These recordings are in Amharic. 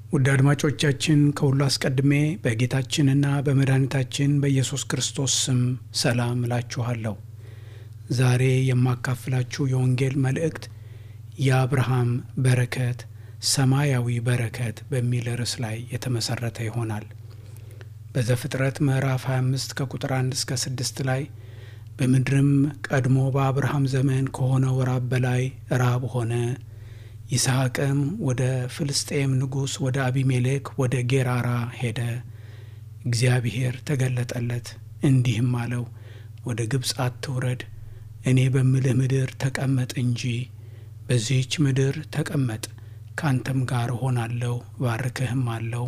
ውድ አድማጮቻችን ከሁሉ አስቀድሜ በጌታችንና በመድኃኒታችን በኢየሱስ ክርስቶስ ስም ሰላም እላችኋለሁ። ዛሬ የማካፍላችሁ የወንጌል መልእክት የአብርሃም በረከት ሰማያዊ በረከት በሚል ርዕስ ላይ የተመሠረተ ይሆናል። በዘፍጥረት ምዕራፍ 25 ከቁጥር 1 እስከ 6 ላይ በምድርም ቀድሞ በአብርሃም ዘመን ከሆነው ራብ በላይ ራብ ሆነ ይስሐቅም ወደ ፍልስጤም ንጉሥ ወደ አቢሜሌክ ወደ ጌራራ ሄደ። እግዚአብሔር ተገለጠለት እንዲህም አለው፣ ወደ ግብፅ አትውረድ፣ እኔ በምልህ ምድር ተቀመጥ እንጂ በዚህች ምድር ተቀመጥ፣ ካንተም ጋር እሆናለሁ፣ ባርክህም አለው።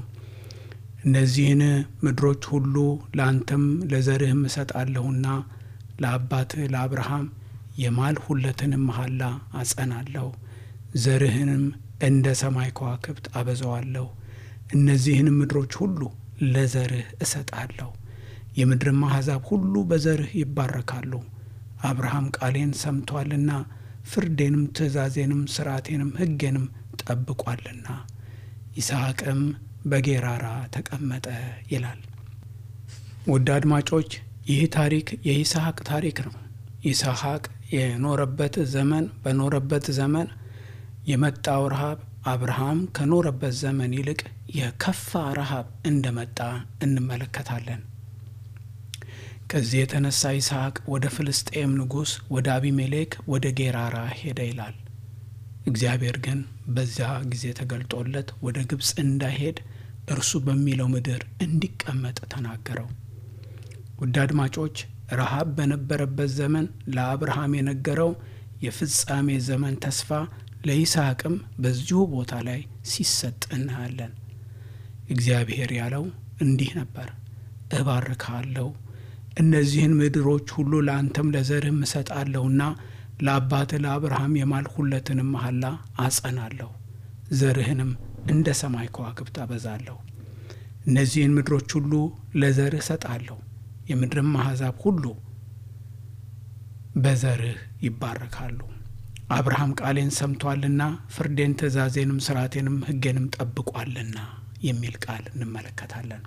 እነዚህን ምድሮች ሁሉ ለአንተም ለዘርህም እሰጣለሁና ለአባትህ ለአብርሃም የማልሁለትንም መሐላ አጸናለሁ ዘርህንም እንደ ሰማይ ከዋክብት አበዛዋለሁ። እነዚህንም ምድሮች ሁሉ ለዘርህ እሰጣለሁ። የምድርም አሕዛብ ሁሉ በዘርህ ይባረካሉ። አብርሃም ቃሌን ሰምቷልና ፍርዴንም፣ ትእዛዜንም፣ ሥርዓቴንም ሕጌንም ጠብቋልና። ይስሐቅም በጌራራ ተቀመጠ ይላል። ውድ አድማጮች ይህ ታሪክ የይስሐቅ ታሪክ ነው። ይስሐቅ የኖረበት ዘመን በኖረበት ዘመን የመጣው ረሃብ አብርሃም ከኖረበት ዘመን ይልቅ የከፋ ረሃብ እንደመጣ እንመለከታለን። ከዚህ የተነሳ ይስሐቅ ወደ ፍልስጤም ንጉሥ ወደ አቢሜሌክ ወደ ጌራራ ሄደ ይላል። እግዚአብሔር ግን በዚያ ጊዜ ተገልጦለት ወደ ግብፅ እንዳይሄድ እርሱ በሚለው ምድር እንዲቀመጥ ተናገረው። ውድ አድማጮች ረሃብ በነበረበት ዘመን ለአብርሃም የነገረው የፍጻሜ ዘመን ተስፋ ለይስሐቅም በዚሁ ቦታ ላይ ሲሰጥ እናያለን። እግዚአብሔር ያለው እንዲህ ነበር፣ እባርካለሁ፣ እነዚህን ምድሮች ሁሉ ለአንተም ለዘርህም እሰጣለሁና ለአባትህ ለአብርሃም የማልሁለትንም መሐላ አጸናለሁ፣ ዘርህንም እንደ ሰማይ ከዋክብት አበዛለሁ። እነዚህን ምድሮች ሁሉ ለዘርህ እሰጣለሁ፣ የምድርም አሕዛብ ሁሉ በዘርህ ይባረካሉ። አብርሃም ቃሌን ሰምቷልና ፍርዴን፣ ትእዛዜንም፣ ስርዓቴንም ሕጌንም ጠብቋልና የሚል ቃል እንመለከታለን።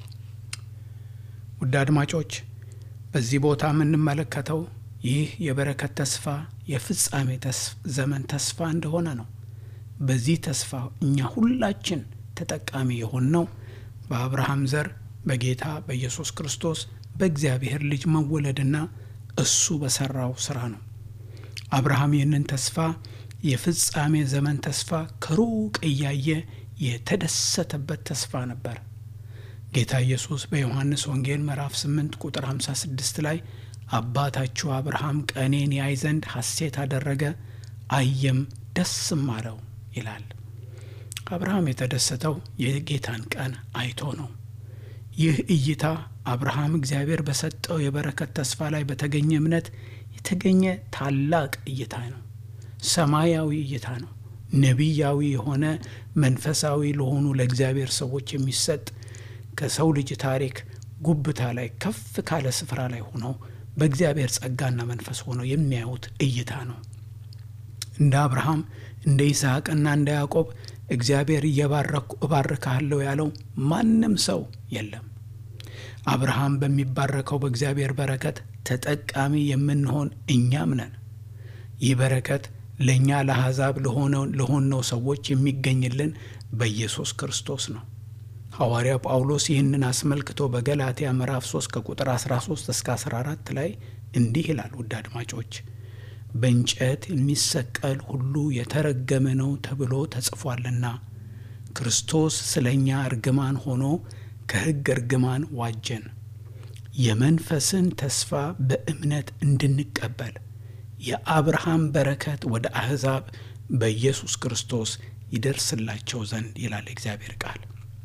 ውድ አድማጮች በዚህ ቦታ የምንመለከተው ይህ የበረከት ተስፋ የፍጻሜ ዘመን ተስፋ እንደሆነ ነው። በዚህ ተስፋ እኛ ሁላችን ተጠቃሚ የሆንነው በአብርሃም ዘር በጌታ በኢየሱስ ክርስቶስ በእግዚአብሔር ልጅ መወለድና እሱ በሠራው ሥራ ነው። አብርሃም ይህንን ተስፋ የፍጻሜ ዘመን ተስፋ ከሩቅ እያየ የተደሰተበት ተስፋ ነበር። ጌታ ኢየሱስ በዮሐንስ ወንጌል ምዕራፍ 8 ቁጥር 56 ላይ አባታችሁ አብርሃም ቀኔን ያይ ዘንድ ሐሴት አደረገ፣ አየም ደስም አለው ይላል። አብርሃም የተደሰተው የጌታን ቀን አይቶ ነው። ይህ እይታ አብርሃም እግዚአብሔር በሰጠው የበረከት ተስፋ ላይ በተገኘ እምነት የተገኘ ታላቅ እይታ ነው። ሰማያዊ እይታ ነው። ነቢያዊ የሆነ መንፈሳዊ ለሆኑ ለእግዚአብሔር ሰዎች የሚሰጥ ከሰው ልጅ ታሪክ ጉብታ ላይ ከፍ ካለ ስፍራ ላይ ሆነው በእግዚአብሔር ጸጋና መንፈስ ሆነው የሚያዩት እይታ ነው። እንደ አብርሃም እንደ ይስሐቅና እንደ ያዕቆብ እግዚአብሔር እየባረኩ እባርካለሁ ያለው ማንም ሰው የለም። አብርሃም በሚባረከው በእግዚአብሔር በረከት ተጠቃሚ የምንሆን እኛም ነን። ይህ በረከት ለእኛ ለአሕዛብ ለሆነው ሰዎች የሚገኝልን በኢየሱስ ክርስቶስ ነው። ሐዋርያው ጳውሎስ ይህንን አስመልክቶ በገላትያ ምዕራፍ 3 ከቁጥር 13 እስከ 14 ላይ እንዲህ ይላል። ውድ አድማጮች በእንጨት የሚሰቀል ሁሉ የተረገመ ነው ተብሎ ተጽፏልና ክርስቶስ ስለ እኛ እርግማን ሆኖ ከሕግ እርግማን ዋጀን፣ የመንፈስን ተስፋ በእምነት እንድንቀበል የአብርሃም በረከት ወደ አሕዛብ በኢየሱስ ክርስቶስ ይደርስላቸው ዘንድ ይላል እግዚአብሔር ቃል።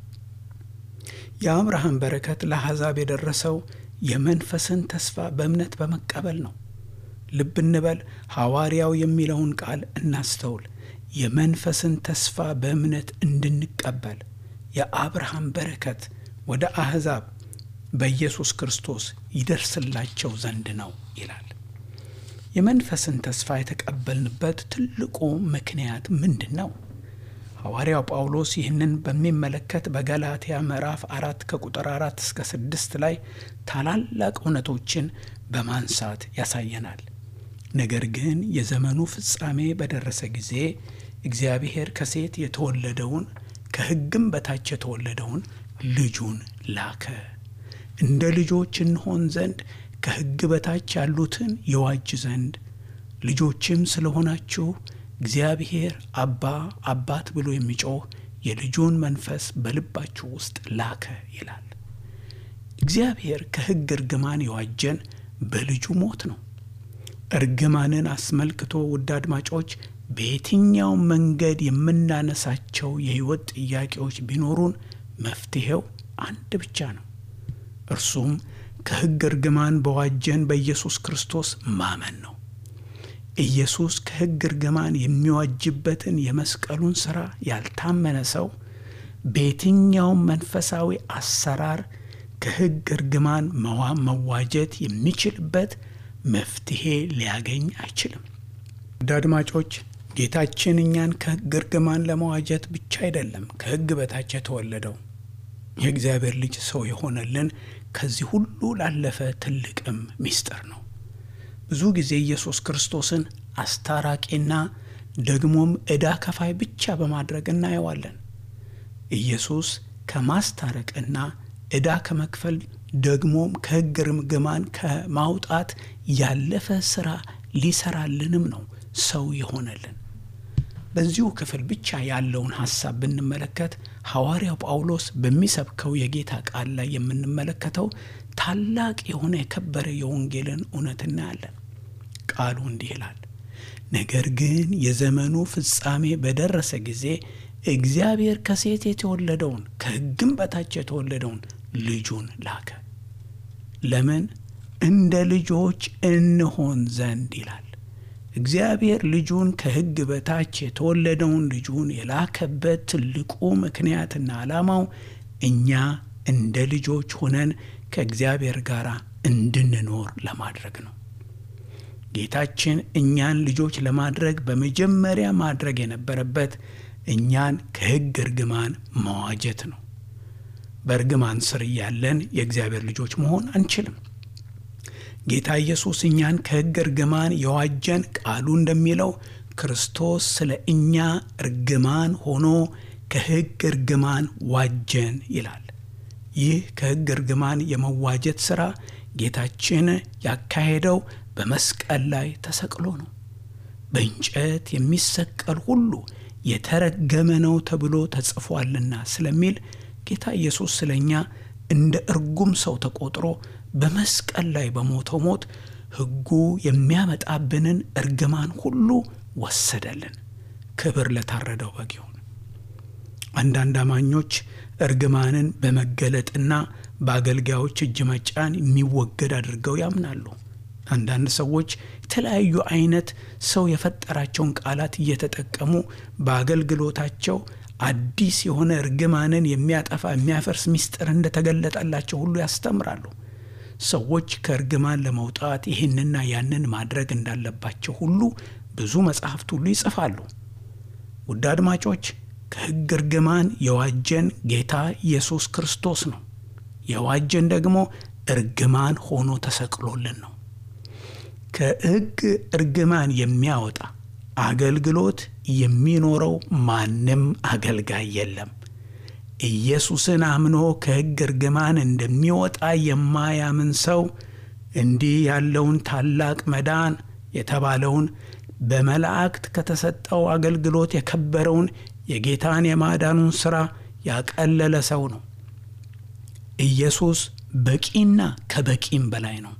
የአብርሃም በረከት ለአሕዛብ የደረሰው የመንፈስን ተስፋ በእምነት በመቀበል ነው። ልብ እንበል። ሐዋርያው የሚለውን ቃል እናስተውል። የመንፈስን ተስፋ በእምነት እንድንቀበል የአብርሃም በረከት ወደ አሕዛብ በኢየሱስ ክርስቶስ ይደርስላቸው ዘንድ ነው ይላል። የመንፈስን ተስፋ የተቀበልንበት ትልቁ ምክንያት ምንድን ነው? ሐዋርያው ጳውሎስ ይህንን በሚመለከት በገላትያ ምዕራፍ አራት ከቁጥር አራት እስከ ስድስት ላይ ታላላቅ እውነቶችን በማንሳት ያሳየናል። ነገር ግን የዘመኑ ፍጻሜ በደረሰ ጊዜ እግዚአብሔር ከሴት የተወለደውን ከሕግም በታች የተወለደውን ልጁን ላከ፣ እንደ ልጆች እንሆን ዘንድ ከሕግ በታች ያሉትን የዋጅ ዘንድ ልጆችም ስለሆናችሁ እግዚአብሔር አባ አባት ብሎ የሚጮህ የልጁን መንፈስ በልባችሁ ውስጥ ላከ ይላል። እግዚአብሔር ከሕግ እርግማን የዋጀን በልጁ ሞት ነው። እርግማንን አስመልክቶ ውድ አድማጮች በየትኛው መንገድ የምናነሳቸው የሕይወት ጥያቄዎች ቢኖሩን መፍትሔው አንድ ብቻ ነው። እርሱም ከሕግ እርግማን በዋጀን በኢየሱስ ክርስቶስ ማመን ነው። ኢየሱስ ከሕግ እርግማን የሚዋጅበትን የመስቀሉን ሥራ ያልታመነ ሰው በየትኛውም መንፈሳዊ አሰራር ከሕግ እርግማን መዋጀት የሚችልበት መፍትሔ ሊያገኝ አይችልም። ውድ አድማጮች ጌታችን እኛን ከሕግ እርግማን ለመዋጀት ብቻ አይደለም ከሕግ በታች የተወለደው የእግዚአብሔር ልጅ ሰው የሆነልን ከዚህ ሁሉ ላለፈ ትልቅም ምስጢር ነው። ብዙ ጊዜ ኢየሱስ ክርስቶስን አስታራቂና ደግሞም ዕዳ ከፋይ ብቻ በማድረግ እናየዋለን። ኢየሱስ ከማስታረቅና ዕዳ ከመክፈል ደግሞም ከሕግ እርግማን ከማውጣት ያለፈ ሥራ ሊሰራልንም ነው ሰው የሆነልን። በዚሁ ክፍል ብቻ ያለውን ሐሳብ ብንመለከት ሐዋርያው ጳውሎስ በሚሰብከው የጌታ ቃል ላይ የምንመለከተው ታላቅ የሆነ የከበረ የወንጌልን እውነት እናያለን። ቃሉ እንዲህ ይላል፣ ነገር ግን የዘመኑ ፍጻሜ በደረሰ ጊዜ እግዚአብሔር ከሴት የተወለደውን ከሕግም በታች የተወለደውን ልጁን ላከ። ለምን? እንደ ልጆች እንሆን ዘንድ ይላል። እግዚአብሔር ልጁን ከሕግ በታች የተወለደውን ልጁን የላከበት ትልቁ ምክንያትና ዓላማው እኛ እንደ ልጆች ሆነን ከእግዚአብሔር ጋር እንድንኖር ለማድረግ ነው። ጌታችን እኛን ልጆች ለማድረግ በመጀመሪያ ማድረግ የነበረበት እኛን ከሕግ እርግማን መዋጀት ነው። በእርግማን ስር እያለን የእግዚአብሔር ልጆች መሆን አንችልም። ጌታ ኢየሱስ እኛን ከሕግ እርግማን የዋጀን ቃሉ እንደሚለው ክርስቶስ ስለ እኛ እርግማን ሆኖ ከሕግ እርግማን ዋጀን ይላል። ይህ ከሕግ እርግማን የመዋጀት ሥራ ጌታችን ያካሄደው በመስቀል ላይ ተሰቅሎ ነው። በእንጨት የሚሰቀል ሁሉ የተረገመ ነው ተብሎ ተጽፏልና ስለሚል ጌታ ኢየሱስ ስለ እኛ እንደ እርጉም ሰው ተቆጥሮ በመስቀል ላይ በሞተው ሞት ሕጉ የሚያመጣብንን እርግማን ሁሉ ወሰደልን። ክብር ለታረደው በግ ይሁን። አንዳንድ አማኞች እርግማንን በመገለጥና በአገልጋዮች እጅ መጫን የሚወገድ አድርገው ያምናሉ። አንዳንድ ሰዎች የተለያዩ አይነት ሰው የፈጠራቸውን ቃላት እየተጠቀሙ በአገልግሎታቸው አዲስ የሆነ እርግማንን የሚያጠፋ የሚያፈርስ ምስጢር እንደተገለጠላቸው ሁሉ ያስተምራሉ። ሰዎች ከእርግማን ለመውጣት ይህንና ያንን ማድረግ እንዳለባቸው ሁሉ ብዙ መጽሐፍት ሁሉ ይጽፋሉ። ውድ አድማጮች ከሕግ እርግማን የዋጀን ጌታ ኢየሱስ ክርስቶስ ነው። የዋጀን ደግሞ እርግማን ሆኖ ተሰቅሎልን ነው። ከሕግ እርግማን የሚያወጣ አገልግሎት የሚኖረው ማንም አገልጋይ የለም። ኢየሱስን አምኖ ከሕግ እርግማን እንደሚወጣ የማያምን ሰው እንዲህ ያለውን ታላቅ መዳን የተባለውን በመላእክት ከተሰጠው አገልግሎት የከበረውን የጌታን የማዳኑን ሥራ ያቀለለ ሰው ነው። ኢየሱስ በቂና ከበቂም በላይ ነው።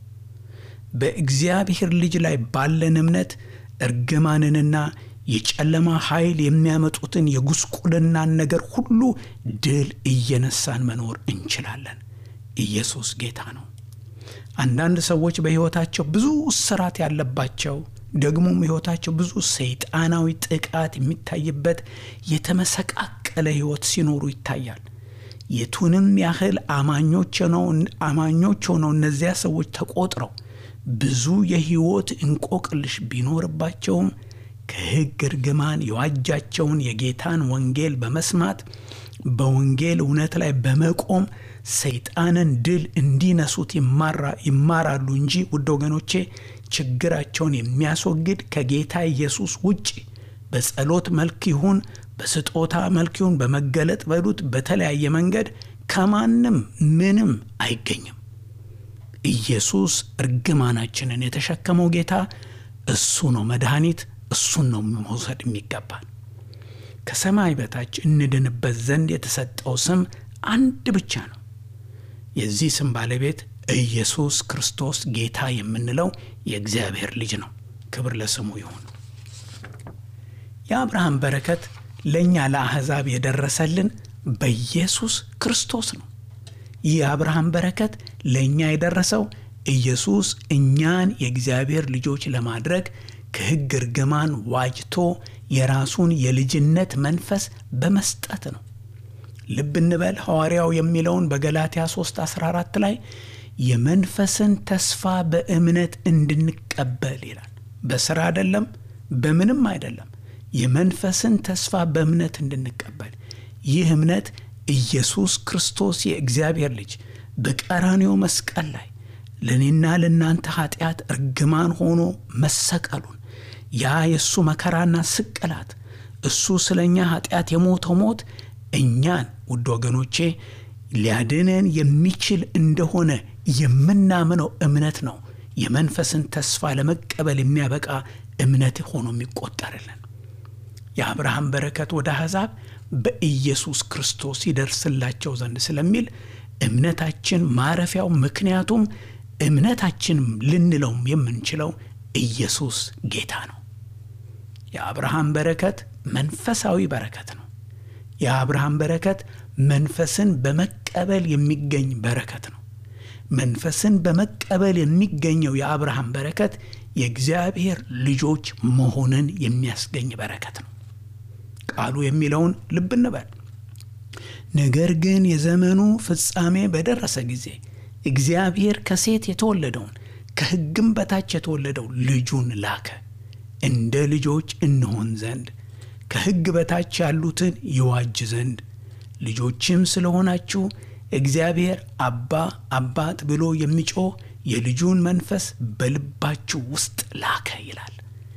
በእግዚአብሔር ልጅ ላይ ባለን እምነት እርግማንንና የጨለማ ኃይል የሚያመጡትን የጉስቁልናን ነገር ሁሉ ድል እየነሳን መኖር እንችላለን። ኢየሱስ ጌታ ነው። አንዳንድ ሰዎች በሕይወታቸው ብዙ እስራት ያለባቸው ደግሞም ሕይወታቸው ብዙ ሰይጣናዊ ጥቃት የሚታይበት የተመሰቃቀለ ሕይወት ሲኖሩ ይታያል። የቱንም ያህል አማኞች ሆነው አማኞች ሆነው እነዚያ ሰዎች ተቆጥረው ብዙ የሕይወት እንቆቅልሽ ቢኖርባቸውም ከሕግ እርግማን የዋጃቸውን የጌታን ወንጌል በመስማት በወንጌል እውነት ላይ በመቆም ሰይጣንን ድል እንዲነሱት ይማራሉ እንጂ ውድ ወገኖቼ ችግራቸውን የሚያስወግድ ከጌታ ኢየሱስ ውጭ በጸሎት መልክ ይሁን በስጦታ መልክ ይሁን በመገለጥ በሉት በተለያየ መንገድ ከማንም ምንም አይገኝም። ኢየሱስ እርግማናችንን የተሸከመው ጌታ እሱ ነው መድኃኒት፣ እሱን ነው መውሰድ የሚገባል። ከሰማይ በታች እንድንበት ዘንድ የተሰጠው ስም አንድ ብቻ ነው። የዚህ ስም ባለቤት ኢየሱስ ክርስቶስ ጌታ የምንለው የእግዚአብሔር ልጅ ነው። ክብር ለስሙ ይሁን። የአብርሃም በረከት ለእኛ ለአሕዛብ የደረሰልን በኢየሱስ ክርስቶስ ነው። ይህ የአብርሃም በረከት ለእኛ የደረሰው ኢየሱስ እኛን የእግዚአብሔር ልጆች ለማድረግ ከሕግ እርግማን ዋጅቶ የራሱን የልጅነት መንፈስ በመስጠት ነው። ልብ እንበል ሐዋርያው የሚለውን በገላትያ 3 14 ላይ የመንፈስን ተስፋ በእምነት እንድንቀበል ይላል። በሥራ አይደለም፣ በምንም አይደለም። የመንፈስን ተስፋ በእምነት እንድንቀበል ይህ እምነት ኢየሱስ ክርስቶስ የእግዚአብሔር ልጅ በቀራንዮ መስቀል ላይ ለእኔና ለእናንተ ኃጢአት እርግማን ሆኖ መሰቀሉን ያ የእሱ መከራና ስቅላት እሱ ስለ እኛ ኃጢአት የሞተው ሞት እኛን ውድ ወገኖቼ ሊያድነን የሚችል እንደሆነ የምናምነው እምነት ነው። የመንፈስን ተስፋ ለመቀበል የሚያበቃ እምነት ሆኖ የሚቆጠርልን የአብርሃም በረከት ወደ አሕዛብ በኢየሱስ ክርስቶስ ይደርስላቸው ዘንድ ስለሚል እምነታችን ማረፊያው ምክንያቱም እምነታችን ልንለውም የምንችለው ኢየሱስ ጌታ ነው። የአብርሃም በረከት መንፈሳዊ በረከት ነው። የአብርሃም በረከት መንፈስን በመቀበል የሚገኝ በረከት ነው። መንፈስን በመቀበል የሚገኘው የአብርሃም በረከት የእግዚአብሔር ልጆች መሆንን የሚያስገኝ በረከት ነው። ቃሉ የሚለውን ልብ እንበል። ነገር ግን የዘመኑ ፍጻሜ በደረሰ ጊዜ እግዚአብሔር ከሴት የተወለደውን ከሕግም በታች የተወለደው ልጁን ላከ፣ እንደ ልጆች እንሆን ዘንድ ከሕግ በታች ያሉትን ይዋጅ ዘንድ ልጆችም ስለሆናችሁ እግዚአብሔር አባ አባት ብሎ የሚጮህ የልጁን መንፈስ በልባችሁ ውስጥ ላከ ይላል።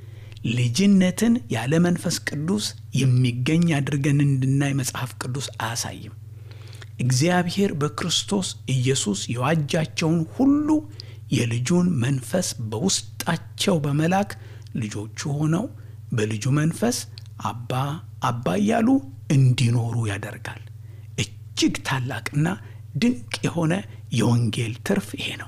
ልጅነትን ያለ መንፈስ ቅዱስ የሚገኝ አድርገን እንድናይ መጽሐፍ ቅዱስ አያሳይም። እግዚአብሔር በክርስቶስ ኢየሱስ የዋጃቸውን ሁሉ የልጁን መንፈስ በውስጣቸው በመላክ ልጆቹ ሆነው በልጁ መንፈስ አባ አባ እያሉ እንዲኖሩ ያደርጋል። እጅግ ታላቅና ድንቅ የሆነ የወንጌል ትርፍ ይሄ ነው።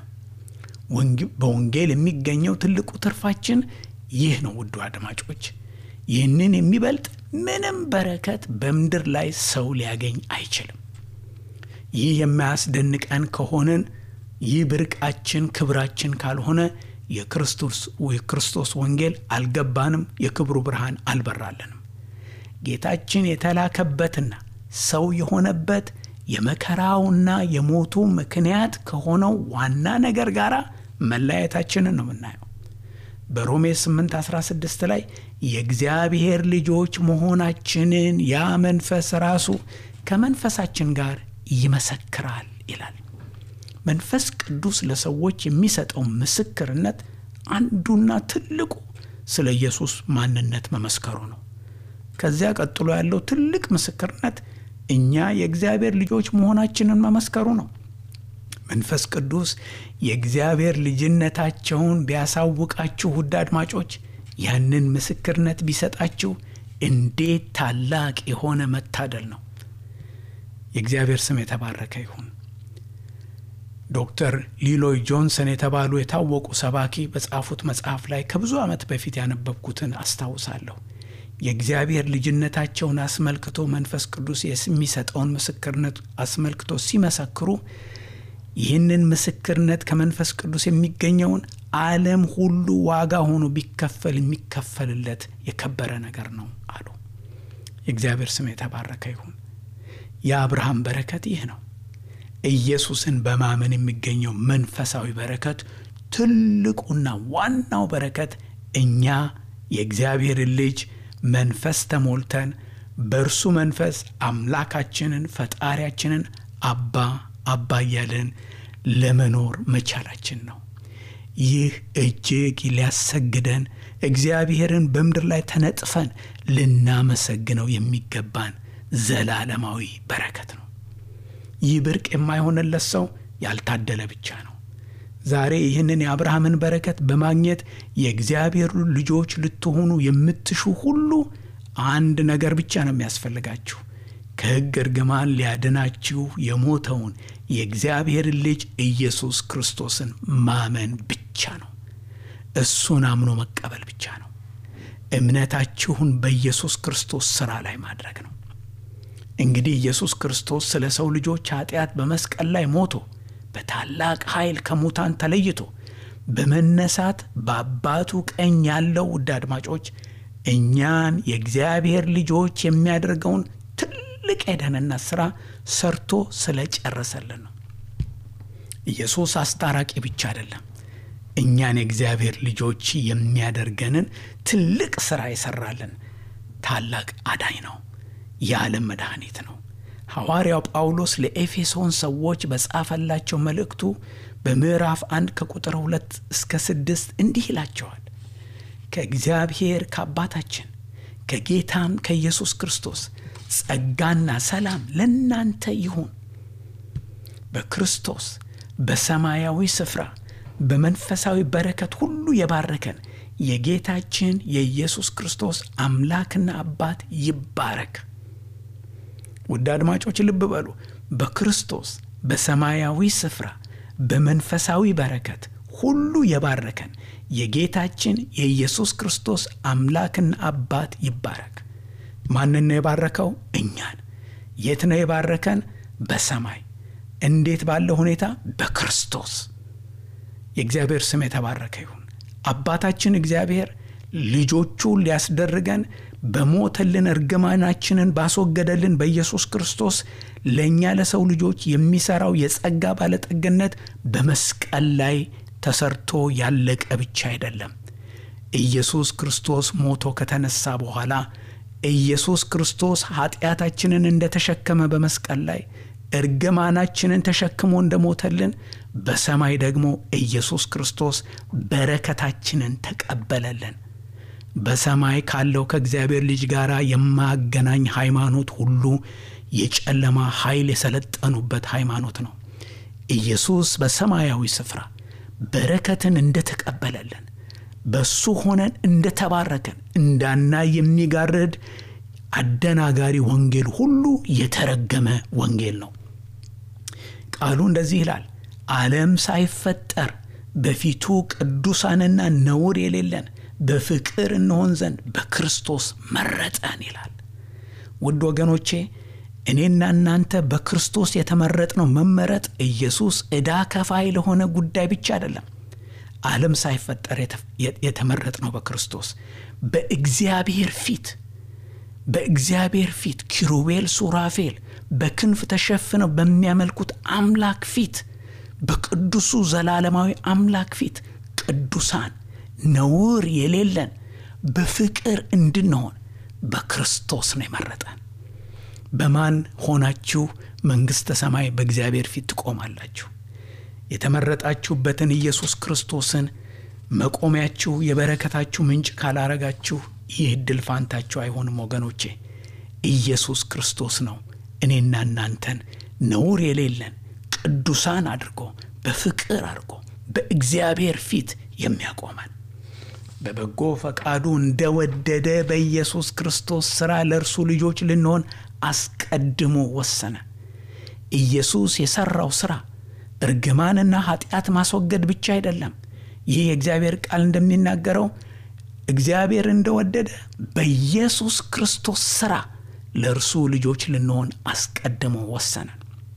በወንጌል የሚገኘው ትልቁ ትርፋችን ይህ ነው። ውዱ አድማጮች፣ ይህንን የሚበልጥ ምንም በረከት በምድር ላይ ሰው ሊያገኝ አይችልም። ይህ የማያስደንቀን ከሆንን ይህ ብርቃችን ክብራችን ካልሆነ የክርስቶስ ወንጌል አልገባንም፣ የክብሩ ብርሃን አልበራልንም። ጌታችን የተላከበትና ሰው የሆነበት የመከራውና የሞቱ ምክንያት ከሆነው ዋና ነገር ጋር መለያየታችንን ነው የምናየው። በሮሜ 8 16 ላይ የእግዚአብሔር ልጆች መሆናችንን ያ መንፈስ ራሱ ከመንፈሳችን ጋር ይመሰክራል ይላል። መንፈስ ቅዱስ ለሰዎች የሚሰጠው ምስክርነት አንዱና ትልቁ ስለ ኢየሱስ ማንነት መመስከሩ ነው። ከዚያ ቀጥሎ ያለው ትልቅ ምስክርነት እኛ የእግዚአብሔር ልጆች መሆናችንን መመስከሩ ነው። መንፈስ ቅዱስ የእግዚአብሔር ልጅነታቸውን ቢያሳውቃችሁ ውድ አድማጮች፣ ያንን ምስክርነት ቢሰጣችሁ እንዴት ታላቅ የሆነ መታደል ነው! የእግዚአብሔር ስም የተባረከ ይሁን። ዶክተር ሊሎይ ጆንሰን የተባሉ የታወቁ ሰባኪ በጻፉት መጽሐፍ ላይ ከብዙ ዓመት በፊት ያነበብኩትን አስታውሳለሁ። የእግዚአብሔር ልጅነታቸውን አስመልክቶ መንፈስ ቅዱስ የሚሰጠውን ምስክርነት አስመልክቶ ሲመሰክሩ ይህንን ምስክርነት ከመንፈስ ቅዱስ የሚገኘውን ዓለም ሁሉ ዋጋ ሆኖ ቢከፈል የሚከፈልለት የከበረ ነገር ነው አሉ። የእግዚአብሔር ስም የተባረከ ይሁን። የአብርሃም በረከት ይህ ነው። ኢየሱስን በማመን የሚገኘው መንፈሳዊ በረከት ትልቁና ዋናው በረከት እኛ የእግዚአብሔርን ልጅ መንፈስ ተሞልተን በእርሱ መንፈስ አምላካችንን ፈጣሪያችንን አባ አባ እያልን ለመኖር መቻላችን ነው። ይህ እጅግ ሊያሰግደን እግዚአብሔርን በምድር ላይ ተነጥፈን ልናመሰግነው የሚገባን ዘላለማዊ በረከት ነው። ይህ ብርቅ የማይሆንለት ሰው ያልታደለ ብቻ ነው። ዛሬ ይህንን የአብርሃምን በረከት በማግኘት የእግዚአብሔር ልጆች ልትሆኑ የምትሹ ሁሉ አንድ ነገር ብቻ ነው የሚያስፈልጋችሁ። ከሕግ እርግማን ሊያድናችሁ የሞተውን የእግዚአብሔርን ልጅ ኢየሱስ ክርስቶስን ማመን ብቻ ነው። እሱን አምኖ መቀበል ብቻ ነው። እምነታችሁን በኢየሱስ ክርስቶስ ሥራ ላይ ማድረግ ነው። እንግዲህ ኢየሱስ ክርስቶስ ስለ ሰው ልጆች ኃጢአት በመስቀል ላይ ሞቶ በታላቅ ኃይል ከሙታን ተለይቶ በመነሳት በአባቱ ቀኝ ያለው ውድ አድማጮች እኛን የእግዚአብሔር ልጆች የሚያደርገውን ትልቅ የደህንነት ሥራ ሰርቶ ስለጨረሰልን ነው። ኢየሱስ አስታራቂ ብቻ አይደለም። እኛን የእግዚአብሔር ልጆች የሚያደርገንን ትልቅ ሥራ የሠራልን ታላቅ አዳኝ ነው። የዓለም መድኃኒት ነው። ሐዋርያው ጳውሎስ ለኤፌሶን ሰዎች በጻፈላቸው መልእክቱ በምዕራፍ አንድ ከቁጥር ሁለት እስከ ስድስት እንዲህ ይላቸዋል። ከእግዚአብሔር ከአባታችን ከጌታም ከኢየሱስ ክርስቶስ ጸጋና ሰላም ለእናንተ ይሁን። በክርስቶስ በሰማያዊ ስፍራ በመንፈሳዊ በረከት ሁሉ የባረከን የጌታችን የኢየሱስ ክርስቶስ አምላክና አባት ይባረክ። ውድ አድማጮች ልብ በሉ። በክርስቶስ በሰማያዊ ስፍራ በመንፈሳዊ በረከት ሁሉ የባረከን የጌታችን የኢየሱስ ክርስቶስ አምላክና አባት ይባረክ። ማንን ነው የባረከው? እኛን። የት ነው የባረከን? በሰማይ። እንዴት ባለ ሁኔታ? በክርስቶስ። የእግዚአብሔር ስም የተባረከ ይሁን። አባታችን እግዚአብሔር ልጆቹ ሊያስደርገን በሞተልን እርግማናችንን ባስወገደልን በኢየሱስ ክርስቶስ ለእኛ ለሰው ልጆች የሚሠራው የጸጋ ባለጠግነት በመስቀል ላይ ተሰርቶ ያለቀ ብቻ አይደለም። ኢየሱስ ክርስቶስ ሞቶ ከተነሳ በኋላ ኢየሱስ ክርስቶስ ኃጢአታችንን እንደተሸከመ በመስቀል ላይ እርግማናችንን ተሸክሞ እንደሞተልን በሰማይ ደግሞ ኢየሱስ ክርስቶስ በረከታችንን ተቀበለልን። በሰማይ ካለው ከእግዚአብሔር ልጅ ጋር የማያገናኝ ሃይማኖት ሁሉ የጨለማ ኃይል የሰለጠኑበት ሃይማኖት ነው። ኢየሱስ በሰማያዊ ስፍራ በረከትን እንደተቀበለልን በሱ ሆነን እንደተባረከን እንዳናይ የሚጋርድ አደናጋሪ ወንጌል ሁሉ የተረገመ ወንጌል ነው። ቃሉ እንደዚህ ይላል፣ ዓለም ሳይፈጠር በፊቱ ቅዱሳንና ነውር የሌለን በፍቅር እንሆን ዘንድ በክርስቶስ መረጠን ይላል። ውድ ወገኖቼ እኔና እናንተ በክርስቶስ የተመረጥነው መመረጥ ኢየሱስ ዕዳ ከፋይ ለሆነ ጉዳይ ብቻ አይደለም። ዓለም ሳይፈጠር የተመረጥነው በክርስቶስ በእግዚአብሔር ፊት በእግዚአብሔር ፊት ኪሩቤል ሱራፌል በክንፍ ተሸፍነው በሚያመልኩት አምላክ ፊት በቅዱሱ ዘላለማዊ አምላክ ፊት ቅዱሳን ነውር የሌለን በፍቅር እንድንሆን በክርስቶስ ነው የመረጠን። በማን ሆናችሁ መንግሥተ ሰማይ በእግዚአብሔር ፊት ትቆማላችሁ? የተመረጣችሁበትን ኢየሱስ ክርስቶስን መቆሚያችሁ የበረከታችሁ ምንጭ ካላረጋችሁ ይህ ዕድል ፋንታችሁ አይሆንም ወገኖቼ። ኢየሱስ ክርስቶስ ነው እኔና እናንተን ነውር የሌለን ቅዱሳን አድርጎ በፍቅር አድርጎ በእግዚአብሔር ፊት የሚያቆመን በበጎ ፈቃዱ እንደወደደ በኢየሱስ ክርስቶስ ሥራ ለእርሱ ልጆች ልንሆን አስቀድሞ ወሰነ። ኢየሱስ የሠራው ሥራ እርግማንና ኃጢአት ማስወገድ ብቻ አይደለም። ይህ የእግዚአብሔር ቃል እንደሚናገረው እግዚአብሔር እንደወደደ በኢየሱስ ክርስቶስ ሥራ ለእርሱ ልጆች ልንሆን አስቀድሞ ወሰነ።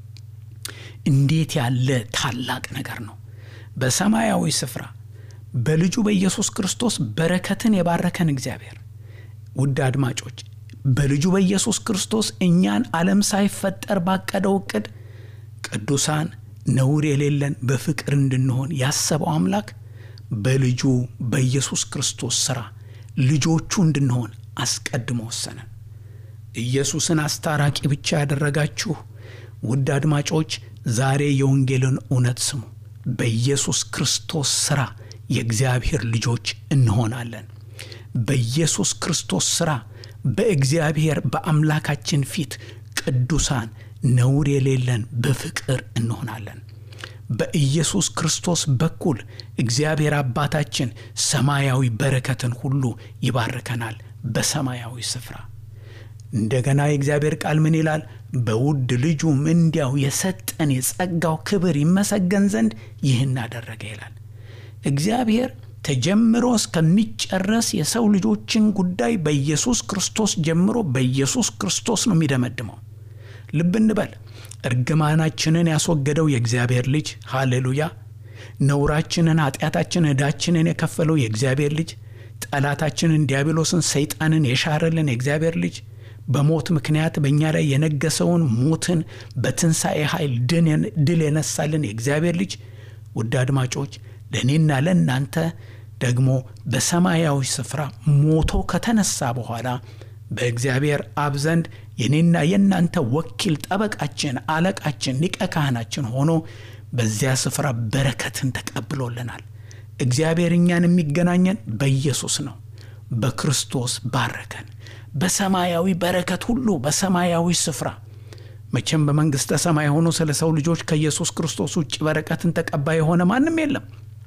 እንዴት ያለ ታላቅ ነገር ነው! በሰማያዊ ስፍራ በልጁ በኢየሱስ ክርስቶስ በረከትን የባረከን እግዚአብሔር ውድ አድማጮች በልጁ በኢየሱስ ክርስቶስ እኛን ዓለም ሳይፈጠር ባቀደው ዕቅድ ቅዱሳን ነውር የሌለን በፍቅር እንድንሆን ያሰበው አምላክ በልጁ በኢየሱስ ክርስቶስ ሥራ ልጆቹ እንድንሆን አስቀድሞ ወሰነን። ኢየሱስን አስታራቂ ብቻ ያደረጋችሁ ውድ አድማጮች ዛሬ የወንጌልን እውነት ስሙ። በኢየሱስ ክርስቶስ ሥራ የእግዚአብሔር ልጆች እንሆናለን። በኢየሱስ ክርስቶስ ሥራ በእግዚአብሔር በአምላካችን ፊት ቅዱሳን ነውር የሌለን በፍቅር እንሆናለን። በኢየሱስ ክርስቶስ በኩል እግዚአብሔር አባታችን ሰማያዊ በረከትን ሁሉ ይባርከናል። በሰማያዊ ስፍራ እንደገና የእግዚአብሔር ቃል ምን ይላል? በውድ ልጁም እንዲያው የሰጠን የጸጋው ክብር ይመሰገን ዘንድ ይህን አደረገ ይላል። እግዚአብሔር ተጀምሮ እስከሚጨረስ የሰው ልጆችን ጉዳይ በኢየሱስ ክርስቶስ ጀምሮ በኢየሱስ ክርስቶስ ነው የሚደመድመው። ልብ እንበል። እርግማናችንን ያስወገደው የእግዚአብሔር ልጅ ሃሌሉያ። ነውራችንን፣ ኃጢአታችንን፣ ዕዳችንን የከፈለው የእግዚአብሔር ልጅ ጠላታችንን ዲያብሎስን፣ ሰይጣንን የሻረልን የእግዚአብሔር ልጅ በሞት ምክንያት በእኛ ላይ የነገሰውን ሞትን በትንሣኤ ኃይል ድል የነሳልን የእግዚአብሔር ልጅ ውድ አድማጮች ለእኔና ለእናንተ ደግሞ በሰማያዊ ስፍራ ሞቶ ከተነሳ በኋላ በእግዚአብሔር አብ ዘንድ የኔና የእናንተ ወኪል ጠበቃችን፣ አለቃችን፣ ሊቀ ካህናችን ሆኖ በዚያ ስፍራ በረከትን ተቀብሎልናል። እግዚአብሔር እኛን የሚገናኘን በኢየሱስ ነው። በክርስቶስ ባረከን። በሰማያዊ በረከት ሁሉ በሰማያዊ ስፍራ መቼም በመንግሥተ ሰማይ ሆኖ ስለ ሰው ልጆች ከኢየሱስ ክርስቶስ ውጭ በረከትን ተቀባይ የሆነ ማንም የለም።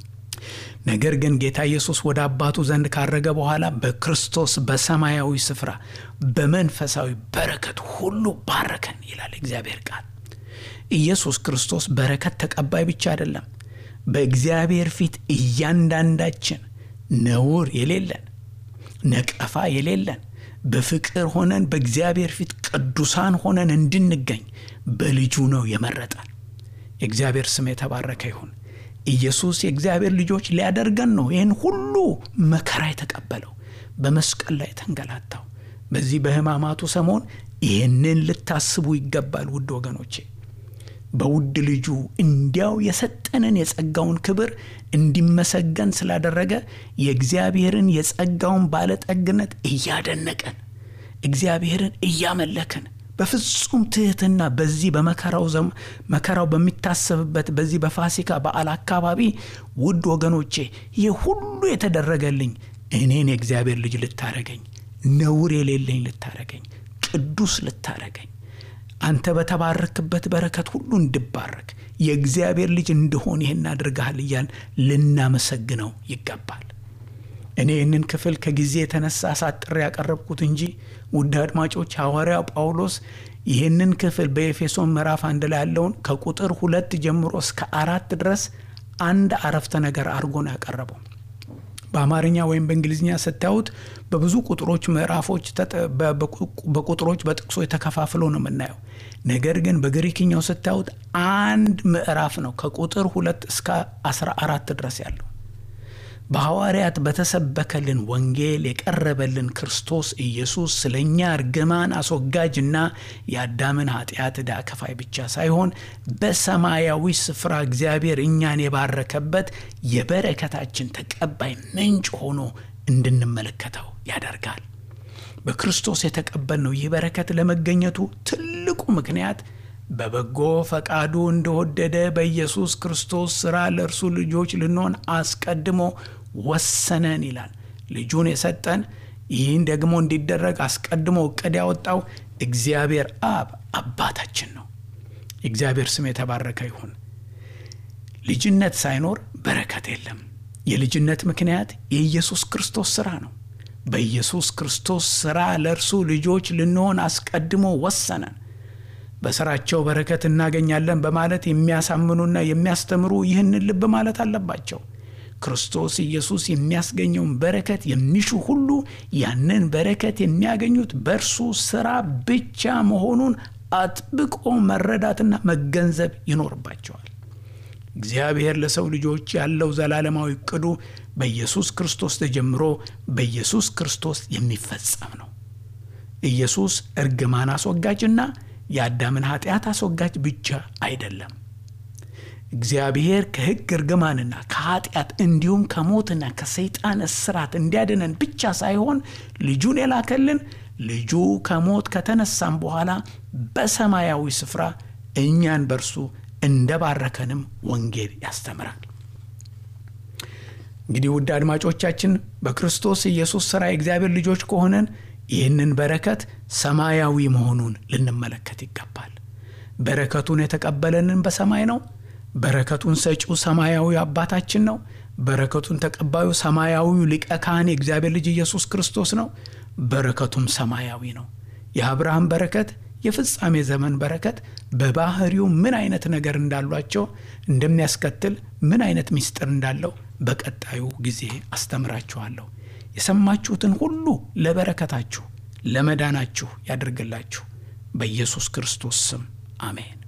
ነገር ግን ጌታ ኢየሱስ ወደ አባቱ ዘንድ ካረገ በኋላ በክርስቶስ በሰማያዊ ስፍራ በመንፈሳዊ በረከት ሁሉ ባረከን ይላል እግዚአብሔር ቃል። ኢየሱስ ክርስቶስ በረከት ተቀባይ ብቻ አይደለም። በእግዚአብሔር ፊት እያንዳንዳችን ነውር የሌለን ነቀፋ የሌለን በፍቅር ሆነን በእግዚአብሔር ፊት ቅዱሳን ሆነን እንድንገኝ በልጁ ነው የመረጠን። የእግዚአብሔር ስም የተባረከ ይሁን። ኢየሱስ የእግዚአብሔር ልጆች ሊያደርገን ነው ይህን ሁሉ መከራ የተቀበለው በመስቀል ላይ የተንገላታው። በዚህ በሕማማቱ ሰሞን ይህንን ልታስቡ ይገባል ውድ ወገኖቼ። በውድ ልጁ እንዲያው የሰጠንን የጸጋውን ክብር እንዲመሰገን ስላደረገ የእግዚአብሔርን የጸጋውን ባለጠግነት እያደነቀን እግዚአብሔርን እያመለክን በፍጹም ትህትና በዚህ በመከራው መከራው በሚታሰብበት በዚህ በፋሲካ በዓል አካባቢ ውድ ወገኖቼ ይህ ሁሉ የተደረገልኝ እኔን የእግዚአብሔር ልጅ ልታረገኝ፣ ነውር የሌለኝ ልታረገኝ፣ ቅዱስ ልታረገኝ አንተ በተባረክበት በረከት ሁሉ እንድባረክ የእግዚአብሔር ልጅ እንደሆን ይህን አድርገሃል እያል ልናመሰግነው ይገባል። እኔ ይህንን ክፍል ከጊዜ የተነሳ አሳጥሬ ያቀረብኩት እንጂ ውድ አድማጮች ሐዋርያው ጳውሎስ ይህንን ክፍል በኤፌሶን ምዕራፍ አንድ ላይ ያለውን ከቁጥር ሁለት ጀምሮ እስከ አራት ድረስ አንድ አረፍተ ነገር አድርጎ ነው ያቀረበው። በአማርኛ ወይም በእንግሊዝኛ ስታዩት በብዙ ቁጥሮች ምዕራፎች በቁጥሮች በጥቅሶ የተከፋፍሎ ነው የምናየው። ነገር ግን በግሪክኛው ስታዩት አንድ ምዕራፍ ነው ከቁጥር ሁለት እስከ አስራ አራት ድረስ ያለው በሐዋርያት በተሰበከልን ወንጌል የቀረበልን ክርስቶስ ኢየሱስ ስለ እኛ እርግማን አስወጋጅና የአዳምን ኃጢአት ዕዳ ከፋይ ብቻ ሳይሆን በሰማያዊ ስፍራ እግዚአብሔር እኛን የባረከበት የበረከታችን ተቀባይ ምንጭ ሆኖ እንድንመለከተው ያደርጋል። በክርስቶስ የተቀበልነው ይህ በረከት ለመገኘቱ ትልቁ ምክንያት በበጎ ፈቃዱ እንደወደደ በኢየሱስ ክርስቶስ ሥራ ለእርሱ ልጆች ልንሆን አስቀድሞ ወሰነን ይላል። ልጁን የሰጠን ይህን ደግሞ እንዲደረግ አስቀድሞ እቅድ ያወጣው እግዚአብሔር አብ አባታችን ነው። የእግዚአብሔር ስም የተባረከ ይሁን። ልጅነት ሳይኖር በረከት የለም። የልጅነት ምክንያት የኢየሱስ ክርስቶስ ሥራ ነው። በኢየሱስ ክርስቶስ ሥራ ለእርሱ ልጆች ልንሆን አስቀድሞ ወሰነን። በሥራቸው በረከት እናገኛለን በማለት የሚያሳምኑና የሚያስተምሩ ይህንን ልብ ማለት አለባቸው። ክርስቶስ ኢየሱስ የሚያስገኘውን በረከት የሚሹ ሁሉ ያንን በረከት የሚያገኙት በእርሱ ሥራ ብቻ መሆኑን አጥብቆ መረዳትና መገንዘብ ይኖርባቸዋል። እግዚአብሔር ለሰው ልጆች ያለው ዘላለማዊ እቅዱ በኢየሱስ ክርስቶስ ተጀምሮ በኢየሱስ ክርስቶስ የሚፈጸም ነው። ኢየሱስ እርግማን አስወጋጅና የአዳምን ኃጢአት አስወጋጅ ብቻ አይደለም። እግዚአብሔር ከሕግ እርግማንና ከኃጢአት እንዲሁም ከሞትና ከሰይጣን እስራት እንዲያድነን ብቻ ሳይሆን ልጁን የላከልን ልጁ ከሞት ከተነሳም በኋላ በሰማያዊ ስፍራ እኛን በእርሱ እንደባረከንም ወንጌል ያስተምራል። እንግዲህ ውድ አድማጮቻችን በክርስቶስ ኢየሱስ ሥራ የእግዚአብሔር ልጆች ከሆነን ይህንን በረከት ሰማያዊ መሆኑን ልንመለከት ይገባል። በረከቱን የተቀበለንን በሰማይ ነው። በረከቱን ሰጪው ሰማያዊ አባታችን ነው። በረከቱን ተቀባዩ ሰማያዊው ሊቀ ካህን የእግዚአብሔር ልጅ ኢየሱስ ክርስቶስ ነው። በረከቱም ሰማያዊ ነው። የአብርሃም በረከት የፍጻሜ ዘመን በረከት በባህሪው ምን አይነት ነገር እንዳሏቸው እንደሚያስከትል ምን አይነት ምስጢር እንዳለው በቀጣዩ ጊዜ አስተምራችኋለሁ። የሰማችሁትን ሁሉ ለበረከታችሁ ለመዳናችሁ ያድርግላችሁ። በኢየሱስ ክርስቶስ ስም አሜን።